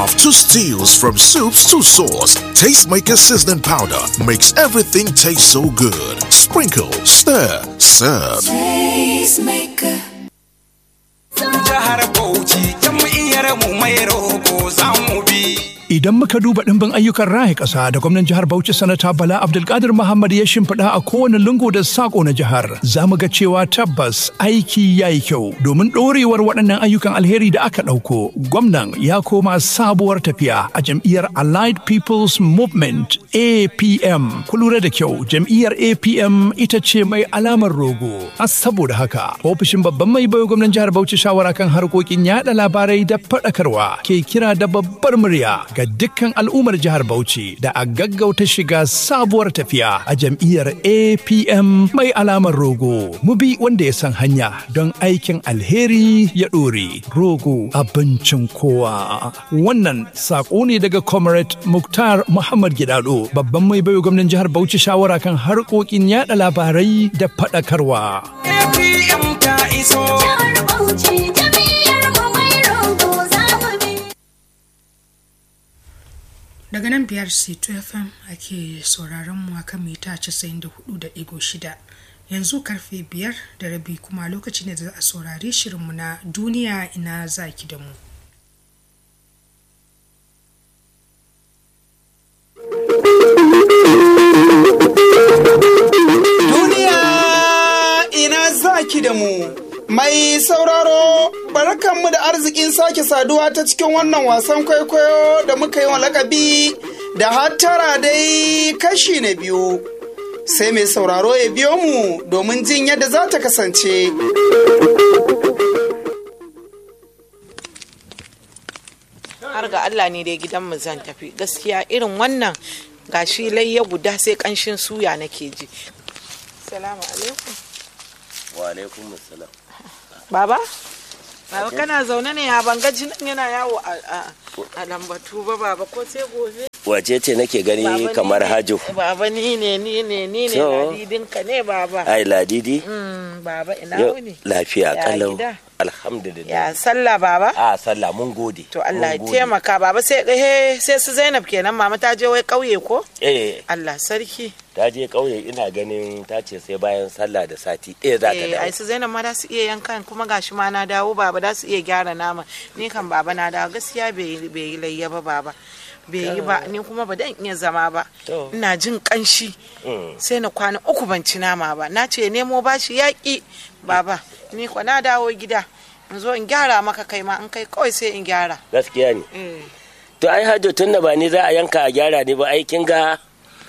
have to stews from soups to sauce. Tastemaker seasoning powder makes everything taste so good. Sprinkle, stir, serve. Tastemaker. jihar Bauchi jam'iyyar mu mai roƙo za mu bi. Idan muka duba ɗimbin ayyukan raya ƙasa da gwamnan jihar Bauchi sanata Bala Abdulkadir Muhammad ya shimfiɗa a kowane lungu da saƙo na jihar, za mu ga cewa tabbas aiki ya yi kyau domin ɗorewar waɗannan ayyukan alheri da aka ɗauko. Gwamnan ya koma sabuwar tafiya a jam'iyyar Allied People's Movement APM. Ku lura da kyau, jam'iyyar APM ita ce mai alamar rogo. A saboda haka, ofishin babban mai bayo gwamnan jihar Bauchi shawara kan harkokin yaɗa labarai da faɗakarwa ke kira da babbar murya ga dukkan al'ummar jihar Bauchi da a gaggauta shiga sabuwar tafiya a jam'iyyar APM mai alamar rogo. Mu bi wanda ya san hanya don aikin alheri ya ɗore. Rogo abincin kowa. Wannan saƙo ne daga Comrade Muktar Muhammad Gidado, babban mai bayo gwamnan jihar Bauchi shawara kan harkokin yada labarai da faɗakarwa. APM ta iso. Jihar Bauchi jam'iyyar mu mai rogo za mu bi. daga nan biyar c2 fm ake sauraron mu akan mita 94.6 yanzu karfe biyar da rabi kuma lokaci ne da za a saurari shirinmu na duniya ina zaki da mu Duniya ina zaki da mu. Mai sauraro, barkanmu da arzikin sake saduwa ta cikin wannan wasan kwaikwayo da muka yi wa lakabi da hattara dai kashi na biyu. Sai mai sauraro ya biyo mu domin jin yadda za ta kasance. har ga Allah ne dai gidanmu zan tafi gaskiya irin wannan gashi layya guda sai kanshin suya nake ji salamu alaikum wa alaikum assalam baba baba kana zaune ne ya banga jinin yana yawo a a- a lambatu ba baba ko sai gobe wace ce nake gani Baba, kamar ni ne- hajo baba ni ne ni ne ni ne To. ladidinka ne baba ai ladidi Mm, baba ina Yau, wuni lafiya Ya kalau gida? alhamdulillah ya sallah baba a sallah mun gode to Allah ya mun gode. taimaka baba sai eh, sai su Zainab kenan mama ta je wai kauye ko eh Allah sarki ta je kauye ina ganin ta ce sai bayan sallah da sati ɗaya za ta Eh, ai dawo su zainab ma da su iya yankan kuma gashi ma na dawo baba da su iya gyara nama ni kan baba na dawo gaskiya bai yi- bai yi layya ba baba bai yi ba ni kuma ba dan iya zama ba To. ina jin kanshi Mm. sai na kwana uku ban ci nama ba na ce nemo bashi yaƙi baba ni kwa na dawo gida in zo in gyara maka kai ma in kai kawai sai in gyara gaskiya ne eh to ai hajo tun da ba ni za a yanka a gyara ne ba aikin ga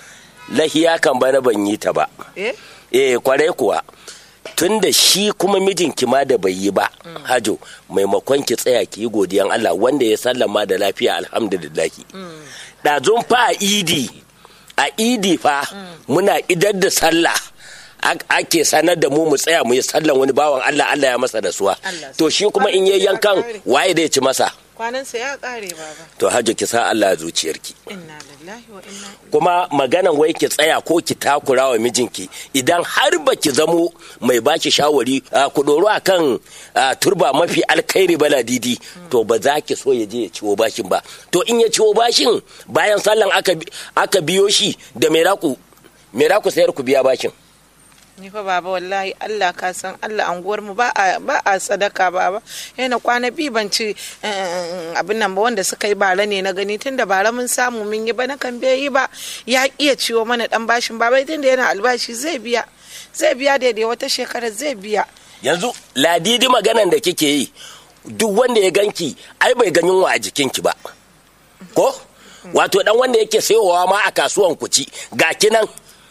lahiya kan bana ban yi ta ba eh eh kwarai kuwa tun da shi kuma mijinki ma da bai yi ba hajo maimakon ki tsaya ki yi godiyan Allah wanda ya sallama da lafiya alhamdulillahi ɗazun fa a idi a idi fa muna idar da sallah ak- ake sanar da mu mu tsaya mu yi sallan wani bawan Allah Allah ya masa rasuwa Allah to shi kuma in yi yankan waye zai ci masa kwanansa ya ƙare baba to hajo ki sa Allah a zuciyarki inna lillahi wa inna ilaihi kuma maganan wai ki tsaya ko ki takura wa mijinki idan har ba ki zamo mai baki shawari a, ku doro a kan a, turba mafi alkhairi bala didi to ba za ki so ya je ya ciwo bashin ba to in ya ciwo bashin bayan sallan aka, bi- aka biyo shi da me za ku me za ku sayar ku biya bashin ni fa baba wallahi Allah ka san Allah anguwar mu ba a ba a sadaka baba yana kwana bi ban ci eh, abin nan ba wanda suka yi bara ne na gani tunda bara mun samu mun yi ba na kan bai yi ba ya iya ciwo mana dan bashin baba tunda yana albashi zai biya zai biya daidai wata shekara zai biya yanzu ladidi maganan da kike yi duk wanda ya ganki ai bai ga yunwa a jikinki ba ko wato dan wanda yake sayowa ma a kasuwan ku ci ga kinan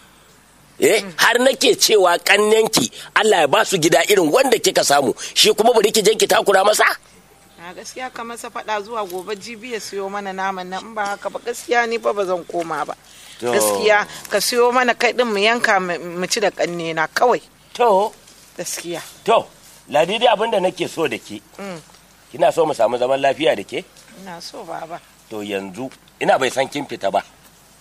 eh har nake cewa kannenki Allah ya ba su gida irin wanda kika samu shi kuma bari ki je ki takura masa a gaskiya ka masa faɗa zuwa gobe jibi ya siyo mana naman nan in ba haka ba gaskiya ni fa ba zan koma ba To. gaskiya ka siyo mana kai din mu yanka mu mu ci da kanne na kawai to gaskiya to ladidi abin da nake so da ke Mm. kina so mu samu zaman lafiya da ke ina so baba to yanzu ina bai san kin fita ba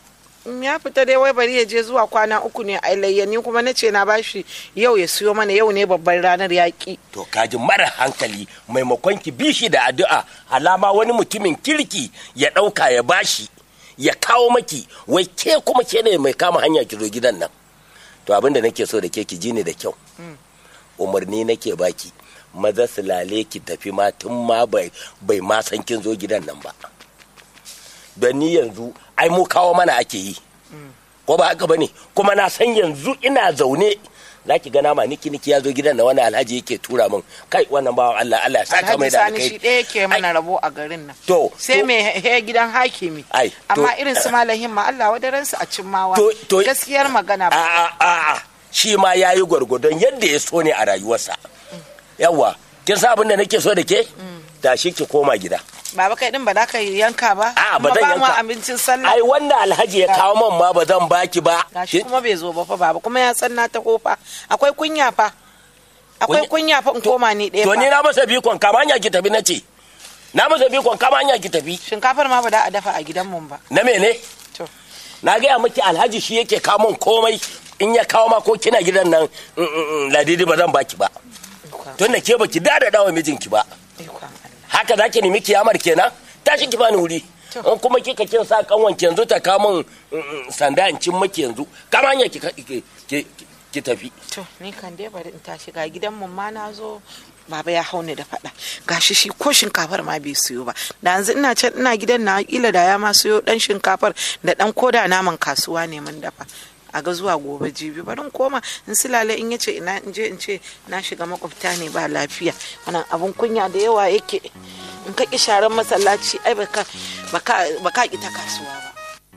in ya fita dai wai bari ya je zuwa kwana uku ne a layyani kuma na ce na bashi yau ya siyo mana yau ne babban ranar yaƙi to kaji mara hankali maimakon ki bi shi da addu'a alama wani mutumin kirki ya ɗauka ya bashi ya kawo maki wai ke kuma ke ne mai kama hanya ki zo gidan nan to abin da nake so da ke ki ji ni da kyau umarni nake baki maza su lale ki tafi ma tun ma bai bai ma san kin zo gidan nan ba don ni yanzu ai mu kawo mana ake yi ko ba haka bane kuma na san yanzu ina zaune za ki gana ma niki niki ya zo gidan na wani alhaji yake tura min kai wannan bawan Allah Allah ya saka mai alhaji da sani alkai shi ɗaya ke mana rabo a garin nan to sai to- mai he gidan hakimi Ai, to- amma irin su malahin ma Allah wadaransu a cimmawa To- to- gaskiyar magana a ba a a a shi ma ya yi gwargwadon yadda ya so ne a rayuwarsa yawwa kin sa abin da nake so da ke tashi ki koma gida baba kai din ba za ka yanka ba a ba Kuma zan mu yanka abincin sallah ai wanda alhaji ya kawo man ma ba zan baki ba gashi kuma bai zo ba fa baba kuma ya san na ta kofa akwai kunya fa akwai kunya fa in koma ni ɗaya to ni fa na masa bikon kama hanya ki tafi na ce na masa bikon kama hanya ki tafi shinkafar ma ba da a dafa a gidan mun ba na mene to na gaya miki alhaji shi yake kawo min komai in ya kawo ma ko kina gidan nan mm, mm, mm, ladidi ba zan baki ba tun da ke baki da da dawa mijinki ba ikon Allah haka za ki nemi kiyamar kenan tashi ki bani wuri in kuma kika kin sa kanwan ki yanzu ta kawo min mm, mm, sanda in cin maki yanzu kama hanya ki ki- ki ki tafi to ni kan dai bari in tashi ga gidan mun ma na zo baba ya hauni da faɗa gashi shi ko shinkafar ma bai siyo ba da yanzu ina can ina gidan na kila da ya ma siyo dan shinkafar da dan koda naman kasuwa ne mun dafa a ga zuwa gobe jibi bari in koma in silale in yace ina in je in ce na shiga makwabta ne ba lafiya wannan abun kunya da yawa yake in ka ki sharan masallaci ai baka baka baka ki ta kasuwa ba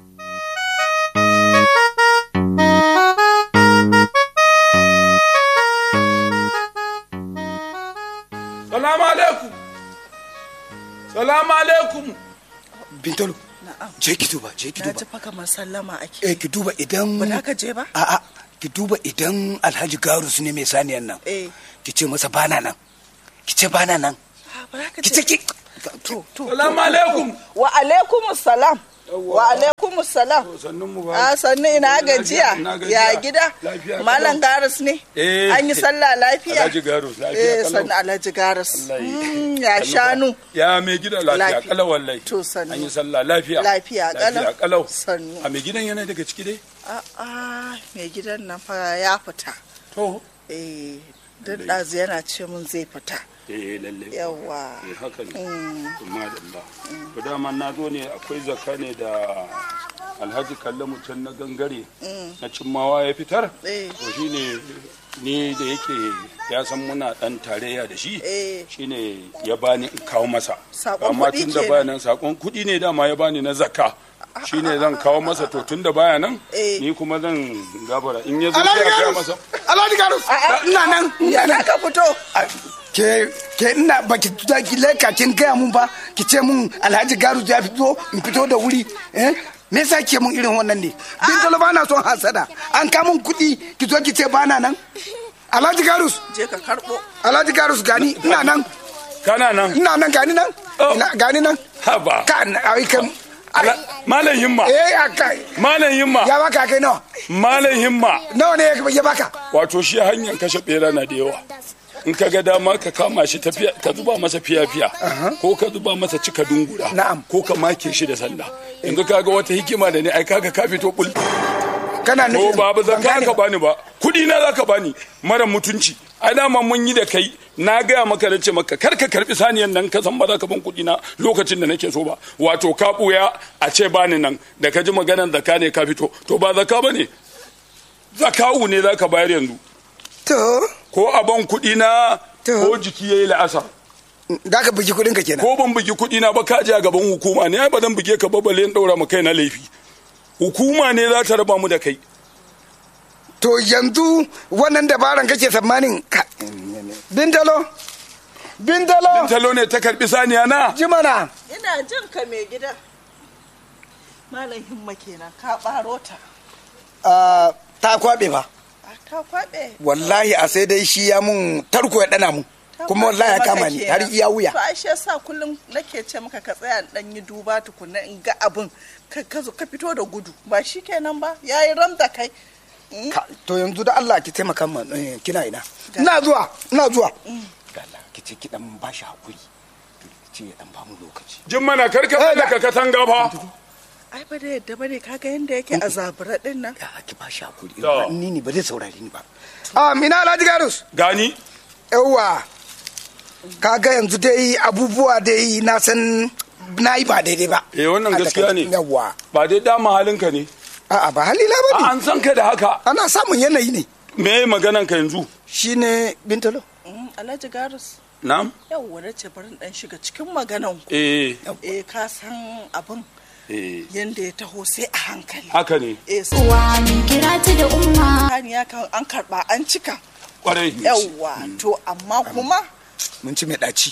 Salamu alaikum. Salamu alaikum. Bintalo. Je ki duba, je ki Na duba. ji fa kamar sallama ake. Eh ki duba idan Ba za ka je ba? A'a, ki duba idan Alhaji Garus ne mai saniyan nan. Eh. Ki ce masa bana nan. Ki ce bana nan. Ah, Ba za ka Ki je. ce ki To, to. Salamu alaikum. Wa alaikum salam. Wa alaikum salam. Sannun mu ba. A sannu ina gajiya. Ina gajiya. Ya gida. Lafiya Malam kalau. Garis ne. Eh. An yi sallah lafiya. Alhaji Garus, lafiya Eh kalau. sannu Alhaji Garis. Wallahi. Mm, Ya Sannu shanu. fa. Ya mai gida lafiya Lafiya. kalau wallahi. To, sannu. An yi sallah lafiya. Lafiya kalau. Lafiya kalau. Sannu. A mai gidan yana daga ciki dai? A'a mai gidan nan fa ya fita. To. Eh duk ɗazu yana ce mun zai fita. Eh lalle. Yawwa. Eh haka ne. Kuma da Allah. To dama na zo ne akwai zakka ne da Alhaji Kallamu can na gangare na cimmawa ya fitar. Eh. To shine ni da yake ya san muna dan tarayya da shi. Eh. Shine ya bani in kawo masa. Saƙon Amma kuɗi tun da kenan. baya nan sakon kuɗi ne dama ya bani na zakka. Shine zan kawo masa to tun da baya nan Eh. ni kuma zan gabara in ya zo sai a gaya masa. Alhaji Garus. Ina nan. Ya za ka fito? Ke ke ina baki tuta ki leka kin gaya mun ba ki ce mun Alhaji Garus ya fito in fito da wuri eh me yasa ke mun irin wannan ne Bintalo bana son hasada an ka mun kuɗi ki zo ki ce bana nan Alhaji Garus Je ka karɓo. Alhaji Garus gani ina nan Kana nan. ina nan gani nan Oh. Ina- gani nan Haba. ka ai kan Ala- Malam himma. eh akai Malam himma. ya baka kai nawa Malam himma. nawa ne ya- ya baka Wato shi hanyar kashe bera na da yawa. In ka ga dama ka kama shi tafiya ka zuba masa fiya-fiya ko ka zuba masa cika dungura Na'am. ko ka make shi da sanda. Yanzu ka ga wata hikima da ne ai kaga ka fito bul. kana To nufin ba ba ban zan gane ka bani ba. Kudi na za ka bani mara mutunci. Ai dama mun yi da kai na gaya maka da ce maka kar ka karbi saniyan nan ka san ba za ka ban kudi na lokacin da nake so ba. Wato ka buya a ce bani nan da ka ji maganar zaka ne ka fito. To ba zaka bane. Zakawu ne za ka bayar yanzu. to ko a ban kuɗi na To. ko jiki ya yi la'asa da ka bugi kudin ka kenan ko ban bugi kuɗi na ba ka je a gaban hukuma ne ai ba zan buge ka ba balle in ɗaura ma kai na laifi hukuma ne za ta raba mu da kai to yanzu wannan dabaran kake tsammanin ka bintalo bintalo talo ne ta karɓi saniya na jimana Ina jin ka mai gida. Malam himma kenan ka ɓaro ta. Ah, ta kwabe ba A ta kwaɓe. wallahi a sai dai shi ya mun tarko ya dana mu kuma wallahi ya kama ni har iya wuya to ai shi yasa kullum nake ce maka ka tsaya dan yi duba tukunna in ga abin ka ka zo ka fito da gudu ba shi kenan ba yayi ram da kai Ka- to yanzu da Allah ki taimaka ma eh, kina ina ina zuwa ina zuwa da Allah ki ce ki dan ba shi hakuri ki ce ya dan ba mu lokaci jin mana karka tsallaka katanga fa ai ba da yadda bane kaga yanda yake a zabura din nan ya ki ba shi hakuri To. ni ne ba zai saurare ni ba a mina Alhaji Garus gani yawa kaga yanzu dai abubuwa dai na san na yi ba daidai ba eh wannan A gaskiya ne takaice, yawa ba dai dama halinka ne a'a ba halila ba A, ne an san ka da haka ana samun yanayi ne me maganan ka yanzu shine bintalo Mm, Alhaji Garus na'am yawwa na ce bari in dan shiga cikin maganan ku eh eh ka san abin eh yanda ya taho sai a hankali haka ne eh Uwa min kira ta da umma. sani ya kan an karba an cika kwarai yawwa to amma kuma mun ci mai daci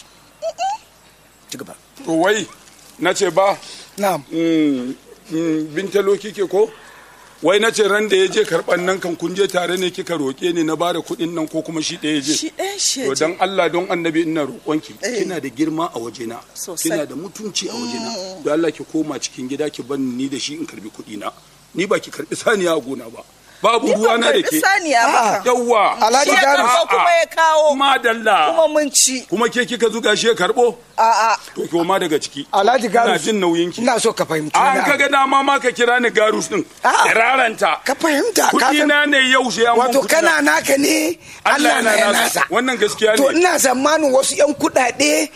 ci gaba to wai na ce ba na'am mm, mm, bintalo kike ko wai na ce ran da ya je karɓan nan kan kun je tare ne kika roƙe ni na ba da kuɗin nan ko kuma shi ɗaya ya je shi ɗaya shi to ya dan Allah don annabi ina roƙonki Eh. kina da girma a wajena Sosai. kina da mutunci a wajena don Allah ki koma cikin gida ki ban ni da shi in karbi kuɗi na ni ba ki karbi saniya a gona ba babu Ni ruwa ban na da karɓi ke saniya ba kan. yawwa Alhaji Shi ya Garus. karɓo kuma ya kawo madalla kuma mun ci kuma ke kika zuga shi ya karɓo a'a to ki koma daga ciki Alhaji Garus ina jin nauyin ki ina so ka fahimci an wani abu. kaga dama ma ka kira ni garus din A'a. raranta ka fahimta ka kuɗi san na ne yau sai an wato ban kuɗi kana na. naka ne Allah Allah na yana ya nasa nasa wannan gaskiya to ne ina zamanin wasu yan kuɗaɗe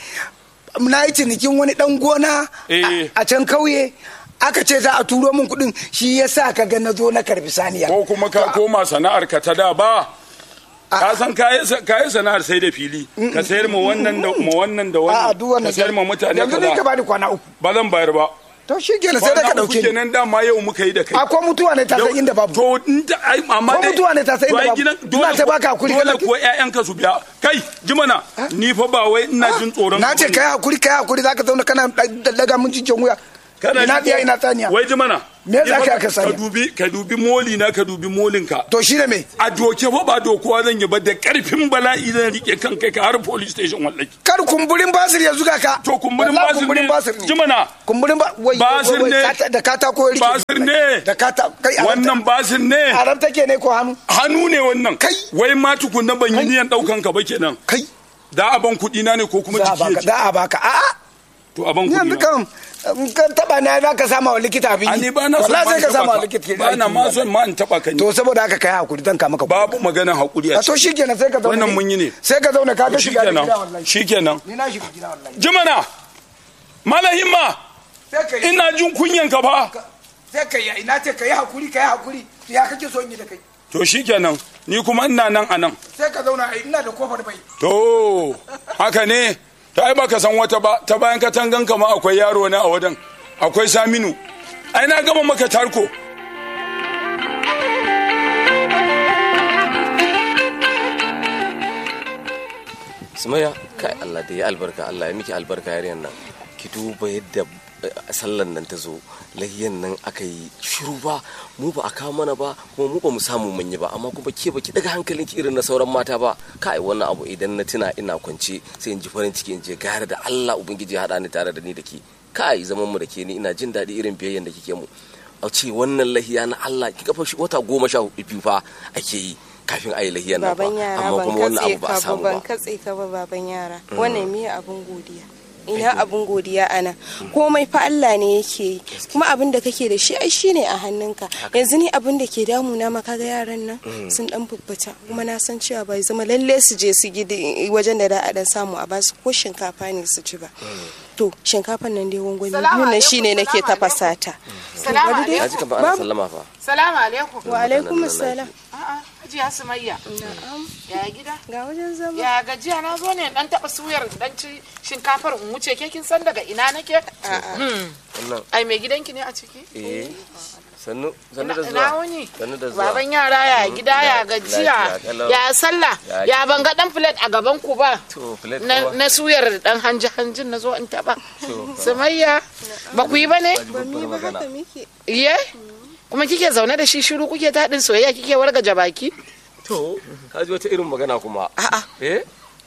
na yi cinikin wani ɗan gona Eh. a- a can kauye aka ce za a turo min kuɗin shi ya sa ka ga na zo na karbi saniya ko kuma ka koma sana'ar ka ta da ba ka san kayi kayi sana'ar sai da fili ka sayar ma wannan da ma wannan da a duk wannan wannan ka sayar ma mutane yanzu ni ka kaza bani kwana uku ba zan bayar ba to shi kenan sai da ka Kwana uku ɗauke ni kenan dama yau muka yi da kai a ko mutuwa ne ta san inda babu to in ta ai amma Ko dai mutuwa ne ta san to inda ai babu. gidan Ina dole ta ko- baka hakuri dole kana- ko ƴaƴanka su biya kai jimana ni fa ba wai ina jin tsoron na ka ce bane. kai hakuri kai hakuri zaka zauna kana ɗan- daga mun cikin wuya kana ina ji biya ko- ina saniya wai jimana Me za ni ka fa yi ka saniya? dubi ka dubi moli na ka dubi molin ka to shi ne me a doke fa ba dokuwa zan yi ba da karfin bala'i zan rike kan kai ka har police station wallahi kar kumburin basir ya zuga ka to kumburin Wallahi basir kumburin ne basir ne jimana kumburin ba wai Basir wai- wai ne. kata- da katako ya rike basir ne da kata kai a wannan basir ne haram take ne ko hannu hannu ne wannan Kai. wai ma tukunna ban yi niyan daukan ka ba kenan kai da a ban kuɗi na ne ko kuma za a jiki ya baka ci za a baka a'a to a ban ni kuɗi yanzu na kan in ka taba na za ka sama wa likita abin a yi ni ba na son wallahi ma sai in ka sama wa taɓa likita ka ba na ma son ma in taɓa ka ni to saboda haka kai hakuri zan kama ka babu maganar hakuri a a to ciki shikenan sai ka zauna wannan mun yi ne sai ka zauna ka ga shiga da shikenan gida wallahi shikenan ni na shiga gida wallahi jimana malahimma sai ka yi ina jin kunyan ka fa sai ka yi ina ce ka yi hakuri ka yi hakuri to ya kake son yi da kai to shikenan ni kuma ina nan a nan sai ka zauna ai ina da kofar bai to haka ne ta ai baka san wata ba ta bayan katangan ka ma akwai yaro na a wajen akwai saminu ai na gama maka tarko Sumaya kai Allah da ya albarka Allah ya miki albarka yariyan nan ki duba yadda eh, sallan nan ta zo lahiyan nan aka yi shiru ba mu ba a kawo mana ba kuma mu ba mu samu mun yi ba amma kuma ke ba ki daga hankalin ki irin na sauran mata ba kai wannan abu idan na tuna ina kwance sai in ji farin ciki in je gare da Allah ubangiji ya hada ni tare da ni da ke kai zaman mu da ke ni ina jin daɗi irin biyayyen da kike mu a ce wannan lahiya na Allah ki kafa shi wata goma sha hudu biyu fa ake yi kafin a yi lahiyan nan fa baban yara amma ban kuma wannan katse abu ba a ka ba samu ban ba katse ka ba baban yara wannan miye abun godiya ina abun godiya ana komai fa Allah ne yake yi kuma abin da kake da shi ai shine a hannunka yanzu ni abin da ke damuna ma kaga yaran nan sun dan fuffata kuma na san cewa bai zama lalle su je su gidi wajen da da a dan samu a basu ko shinkafa ne su ci ba to shinkafan nan dai gwangwani biyu nan shine nake tafasa ta Salamu bari dai- ya ji ka ba ana sallama fa Salamu alaikum. wa alaikum assalam A'a, Hajiya Sumayya. na'am Ya gida? ga wajen zama Ya gajiya na zo ne dan taba suyar dan ci shinkafar in wuce ke kin san daga ina nake? Hmm. wannan Ai mai gidanki ne a ciki? eh sannu sannu da Ina zuwa wuni? sannu da zuwa Baban yara ya gida ya gajiya lafiya kalau. ya sallah Ya- ya ban ga dan plate a gaban ku ba to plate na, kuma na suyar dan hanji hanjin na zo in taba To, sumayya ba ku yi ba ne ba mi ba haka muke iye kuma kike zaune da shi shiru kuke taɗin soyayya kike wargaje baki to ka ji wata irin magana kuma a'a eh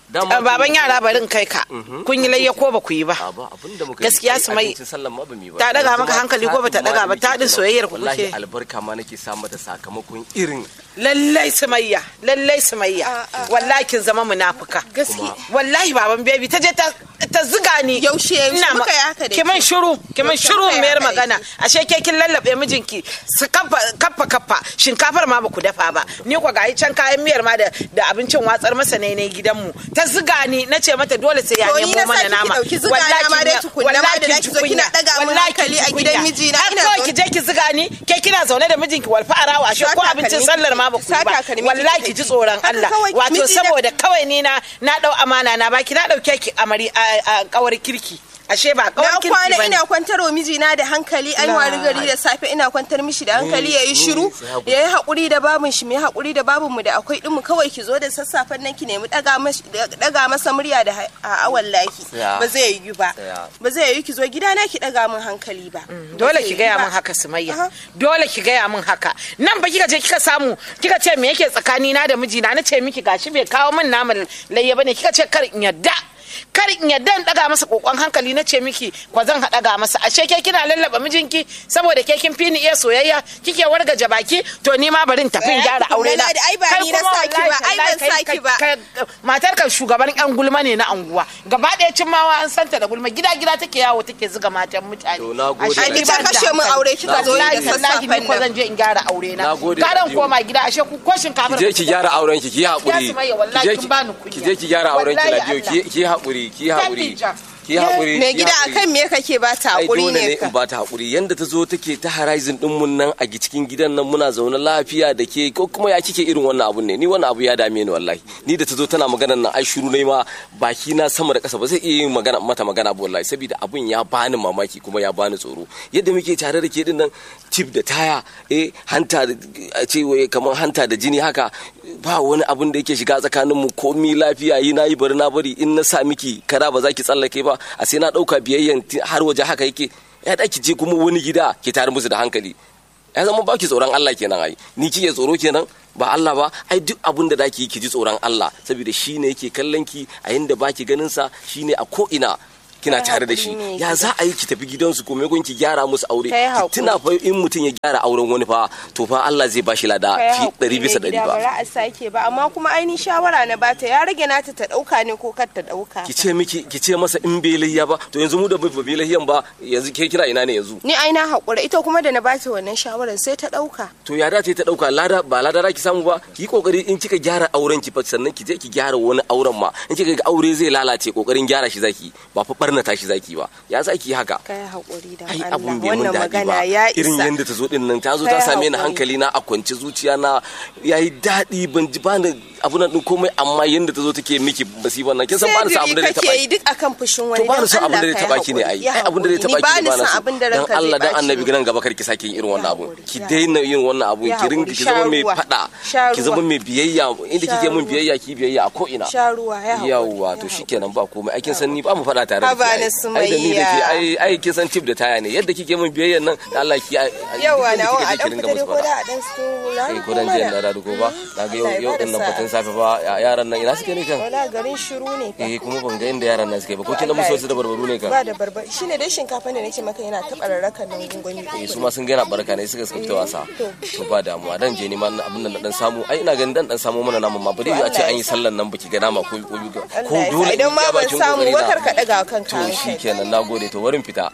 Dama baban tun- yara barin kai ka Mhm. kun yi layya ko ba ku yi ba ba abin da muka yi. gaskiya Ai, su mai abincin sallan ma ba mu yi ba. ta daga Yanzu maka ma hankali ko bata taɗin ma daga da ba muke taɗin kenan. soyayyar ku wallahi kuke albarka ma nake sa mata sakamakon irin lallai sumayya lallai sumayya wallahi kin zama munafuka gaskiya wallahi baban baby ta je ta ta ziga ni Yaushe- yaushe Ina ma- muka yi haka da ki man ke? shiru ki man Yaushe shiru muka yi mayar haka da magana ashe ke kin lallabe mijinki su kaffa kaffa kaffa shinkafar ma baku dafa ba ni ko gayi can kayan miyar ma da da abincin watsar masa ne ne gidanmu ta ziga ni nace mata dole sai ya To ni nemo na mana saki ki nama ɗauki ziga na ma dai tukunna ma da zaki zo kina ɗaga min hankali a gidan mijina, har ina kawai zaune- ki je ki ziga ni ke kina zaune da mijinki walfa arawa ashe Sa ko abincin takalmi sallar ma ki- baku yi sa ba takalmi ki wallahi tafi. ki ji tsoron Haka Allah kawai wato miji na- saboda kawai ni na na dau amana na baki na dauke ki amari a a kawar kirki ashe ba kawar na kirki kwana bane ina kwantar wa mijina da hankali an La- wari gari da safe ina kwantar mishi da hankali ya yi shiru ya yi haƙuri da babun shi mai haƙuri da babun mu da akwai ɗinmu kawai ki zo da sassafen nan ki nemi ɗaga mas- ɗaga masa murya da ha- a awan laki Tsaya. ba zai yi ba Tsaya. ba zai yi ki zo gidana ki ɗaga min hankali ba Ba dole zai ki yi gaya ba. min haka sumayya Aha. dole ki gaya min haka nan ba kika je kika samu kika ce me yake tsakani na da mijina na ce miki gashi bai kawo min naman layya bane kika ce kar in yadda kar in yadda in daga masa kokon hankali na ce miki kwa zan haɗa masa ashe ke kina lallaba mijinki saboda ke kin fi ni iya soyayya kike wargaje baki to ni ma bari in tafi in Tsaya gyara tukuna, aure na Ladi, ai ba Kai ni na kuma saki wallahi ba, ai ban tallahi kai- saki ba. kai- matar kan shugaban yan gulma ne na anguwa gaba ɗaya cimmawa an santa da gulma gida gida take yawo take zuga matan mutane To, na gode, Ashe Ai, ni ita ba da kashe min hankali. aure kika zo yi da Wallahi, wallahi, sassafen ni ko nan. zan je in gyara aure na Na gode, garan Rabiu. koma gida ashe ku ko shinkafa ki je ki gyara auren ki ki yi haƙuri Ya Sumayya, wallahi Ki je kin ki- bani kunya. ki je ki gyara auren ki Wallahi Ladiyo ki Allah. ki yi haƙuri ki yi haƙuri Tabija. ki yi haƙuri mai ki yi gida haƙuri. akan me kake ba ta ai haƙuri dole ne ne in ka ba ta haƙuri yanda ta zo take ta horizon din mun nan a cikin gidan nan muna zaune lafiya da ke ko kuma ya kike irin wannan abun ne ni wannan abu ya dame ni wallahi ni da ta zo tana magana nan ai shiru ne ma baki na sama da ƙasa ba zai iya yin magana mata magana ba wallahi saboda abun ya bani mamaki kuma ya bani tsoro yadda muke tare da ke din nan tip da taya eh hanta da a ce wai kamar hanta da jini haka ba wani abun da yake shiga tsakanin mu komi lafiya yi na yi bari na bari in na sa miki kara ba za ki tsallake ba a sai na ɗauka biyayyan ti- har waje haka yake ya da ki je kuma wani gida ki tare musu da hankali ya zama ba ki tsoron Allah kenan ai ni kike tsoro kenan ba Allah ba ai duk abun da zaki yi ki ji tsoron Allah saboda shine yake kallon ki a yanda baki ganin sa shine a ko ina kina Kai tare da haƙuri shi ne ya za a yi ki tafi gidansu ko maimakon ki gyara musu aure Kai ki haƙuri. tuna fa in mutum ya gyara auren wani fa to fa Allah zai bashi lada Kai fi haƙuri ɗari bisa mai ɗari gida, ba bara a sake ba amma kuma ainihin shawara na bata ya rage nata ta ɗauka ne ko kar ta ɗauka ki ce miki ki ce masa in bai lahiya ba to yanzu mu da bai bai lahiyan ba yanzu ke kira ina ne yanzu ni ai na haƙura ita kuma da na bata wannan shawarar sai ta ɗauka to ya dace ta dauka lada ba lada za ki samu ba ki yi kokari in kika gyara auren ki fa sannan ki je ki gyara wani auren ma in kika ga aure zai lalace kokarin gyara shi zaki ba fa barnata shi zaki ba ya za ki yi haka kai haƙuri da ai Allah abun bai mun wannan daɗi magana ba ya irin isa yadda ta zo din nan ta zo ta Kai same ni haƙuri. hankali na a kwance zuciya na yayi daɗi ban ji bani abun nan din komai amma yadda ta zo take miki musibar nan kin san ba ni san abun da zai kake taba yi duk akan fushin wani to ba ni san dan abun da zai Allah taba kai ki ne ai haƙuri, ya ai abun da zai haƙuri. taba Ni ki ba ne ni ba na san so abin da dan ranka zai Allah dan ɓaci annabi ba. gidan gaba kar ki sake yin irin wannan abun haƙuri, ki ya daina yin wannan abun Ya ki ringa haƙuri, ki zama sha mai ruwa, fada sha ki zama ruwa. mai biyayya inda Sha kike mun ruwa. biyayya ki biyayya a ko ina sha ruwa ya haƙuri, yawwa ya to haƙuri. shikenan ba komai aikin san ni ba mu faɗa tare da Haba ki na ai. ai da ni da ke Sumayya. ai ai kin san tip da taya ne yadda kike mun biyayyan nan da Allah ki ai- ai- yawa duk na inda wa kike a je ki dan ringa fita dai musu ko faɗa. da a dan su eh ko dan jiyan da da ko ba na ga yau Allah ya yau bada din nan sa'a. batun safe ba ya- yaran nan ina suke ne kan wala garin shiru ne fa eh kuma ban ga inda yaran nan suke ba ko kin da musu wasu da barbaru ne kan ba da barbar shine dai shinkafa da nake maka yana taɓa rarrakan nan gungumi eh su ma sun gana barka ne suka suka fita wasa to ba damuwa dan je neman abin nan na dan samu ai ina ganin dan dan samu mana naman ma ba dai a ce an yi sallan nan baki ga nama ko ko ko Allah ya sa dole idan in ma iya ban bakin samu kokari ba na. kar ka daga kanka to hankali shikenan nagode to wurin fita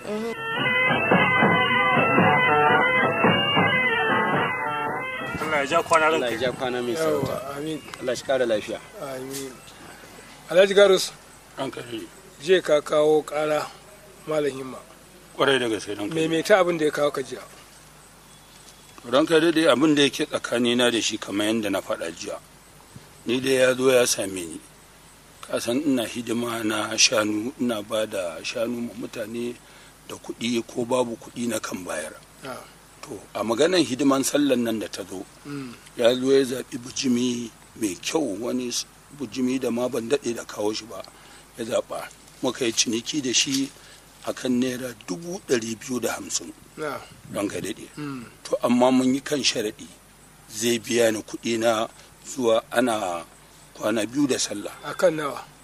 Allah ya ja kwana Allah ya ja kwana mai sauta. amin Allah shi kara lafiya. amin alhaji garus an kai je ka kawo kara malam himma kwarai da gaske don kai maimaita abin da ya kawo ka jiya don kai daidai abin da yake tsakanina da shi kamar yadda na faɗa jiya ni dai ya zo ya same ni kasan ina hidima na shanu ina ba da shanu ma mutane da kuɗi ko babu kuɗi na kan bayar Ah. to a maganan hidiman sallan nan da ta zo Mm. ya zo ya zaɓi bujimi mai kyau wani s- bujimi da ma ban daɗe da kawo shi ba ya zaɓa muka yi ciniki da shi akan naira dubu ɗari biyu da hamsin na don ka daɗe Mm. to amma mun yi kan sharaɗi zai biya ni kuɗi na zuwa ana kwana biyu da sallah akan nawa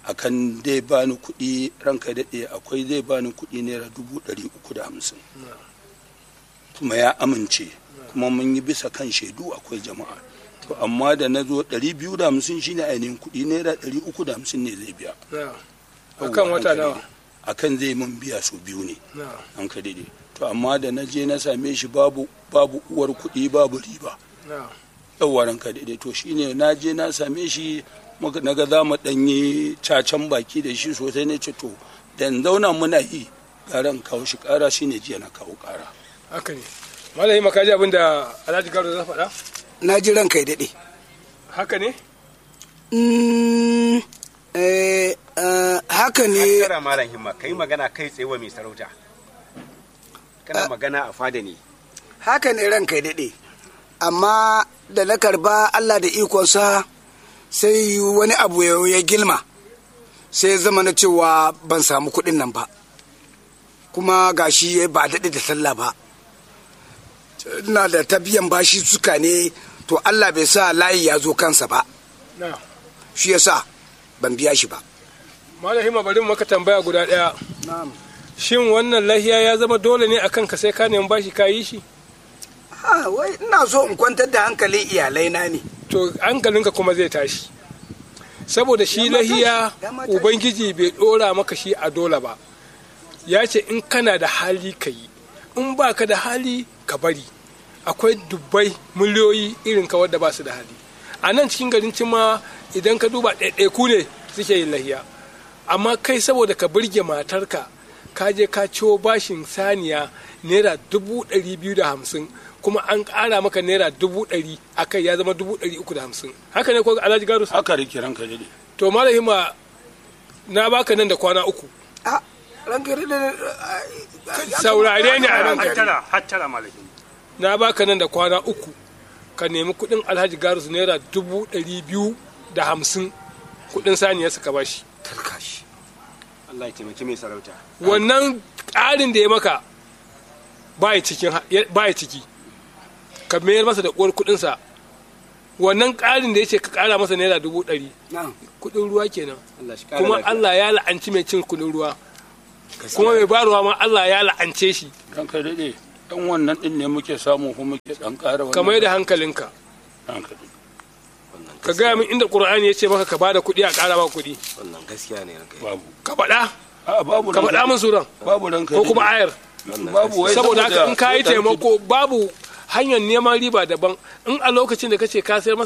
akan dai bani kuɗi ranka daɗe akwai zai bani kuɗi naira dubu ɗari uku da hamsin kuma ya amince kuma mun yi bisa kan shaidu akwai jama'a to amma da na zo ɗari biyu da hamsin shine ainihin kuɗi naira ɗari uku da hamsin ne zai biya akan wata nawa akan zai mun biya su biyu ne na an ka daidai to amma da na je na same shi babu babu uwar kuɗi babu riba na yawwa ranka daidai to shine na je na same shi muka naga za mu ɗan yi cacan baki da shi sosai ne ce to da in zauna muna yi ƙaran kawo shi ƙara shine jiya na kawo ƙara haka ne malami makaji abin da alhaji garo za faɗa na ji ranka ya daɗe haka ne Mm, eh, eh, haka ne Kara malam himma kai magana kai tsaye wa mai sarauta. Kana magana a fada ne. haka ne ranka ya daɗe amma da na karba allah da ikonsa sai wani abu ya ya gilma sai ya zama na cewa ban samu kuɗin nan ba kuma gashi ba daɗe da sallah ba na da ta biyan bashi suka ne to allah bai sa layi ya zo kansa ba na shi yasa ban biya shi ba malami ma bari mu maka tambaya guda ɗaya shin wannan lahiya ya zama dole ne akan ka sai ka nemi bashi ka yi shi Ah, wai ina so in kwantar da hankalin iyalai na ne to hankalinka kuma zai tashi saboda shi lahiya ubangiji bai dora maka shi a dole ba ya ce in kana da hali ka yi in ba ka da hali ka bari akwai dubbai miliyoyi irin ka wadda ba su da hali a nan cikin garin cima idan ka duba ɗaiɗaiku ne suke yin lahiya amma kai saboda ka burge matarka ka je ka ciwo bashin saniya naira dubu ɗari biyu da hamsin kuma an ƙara maka naira dubu ɗari a kai ya zama dubu ɗari uku da hamsin haka ne ko alhaji garus haka rike ranka daɗe to malahima na baka nan da kwana uku ranka ya daɗe saurare ni a nan gari hattara hattara malam himma na baka nan da kwana uku ka nemi kuɗin alhaji garus naira dubu ɗari biyu da hamsin kuɗin saniya suka bashi Allah ya taimaki mai sarauta. wannan ƙarin da ya maka baya cikin baya ciki ka mayar masa da uwar kuɗinsa wannan ƙarin da ya ce ka ƙara masa naira dubu ɗari kuɗin ruwa kenan Allah shi ƙara kuma lafiya. Allah ya la'anci mai cin kuɗin ruwa kuma mai baruwa ma Allah ya la'ance shi ranka daɗe ɗan wannan ɗin ne muke samu kuma muke ɗan ƙara wannan ka mai da hankalinka ranka daɗe ka gaya min inda Qur'ani ya ce maka ka bada kuɗi a ƙara maka kuɗi Wannan gaskiya ne ranka. babu ka faɗa a babu ka faɗa min suran babu ranka ko daɗe. kuma ayar babu wai saboda haka in ka yi ɗan- taimako babu hanyar neman riba daban in a lokacin da kace ka sayar masa